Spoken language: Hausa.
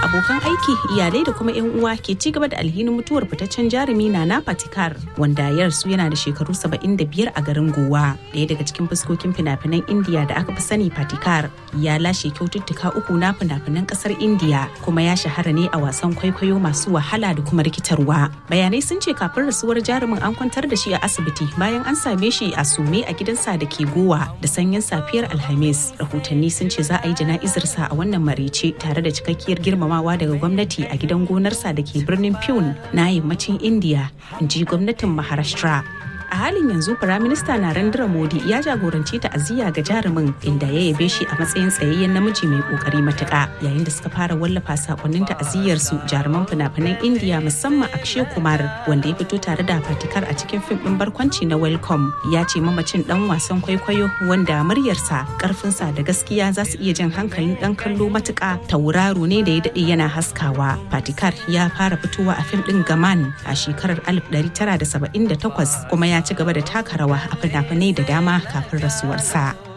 abokan aiki iyalai da kuma 'yan uwa ke ci gaba da alhinin mutuwar fitaccen jarumi Nana Patikar wanda ya rasu yana da shekaru 75 a garin Gowa. Daya daga cikin fuskokin fina-finan Indiya da aka fi sani Patikar ya lashe kyaututtuka uku na fina-finan kasar Indiya kuma ya shahara ne a wasan kwaikwayo masu wahala da kuma rikitarwa. Bayanai sun ce kafin rasuwar jarumin an kwantar da shi a asibiti bayan an same shi a sume a gidansa da ke Gowa da sanyin safiyar Alhamis. Rahotanni sun ce za a yi jana'izarsa a wannan marice tare da cikakkiyar girmamawa daga gwamnati a gidan gonarsa da ke birnin Pune na yammacin India, in ji gwamnatin Maharashtra. a halin yanzu firaminista narendra modi ya jagoranci ta'aziyya ga jarumin inda ya yabe shi a matsayin tsayayyen namiji mai kokari matuka yayin da suka fara wallafa sakonnin ta'aziyyar su jaruman fina-finan indiya musamman akshay kumar wanda ya fito tare da fatikar a cikin fim din barkwanci na welcome ya ce mamacin dan wasan kwaikwayo wanda muryarsa karfinsa da gaskiya za su iya jan hankalin dan kallo matuka tauraro ne da ya dade yana haskawa fatikar ya fara fitowa a fim din gaman a shekarar 1978 kuma ya ci gaba da taka rawa a fina-finai da dama kafin rasuwarsa.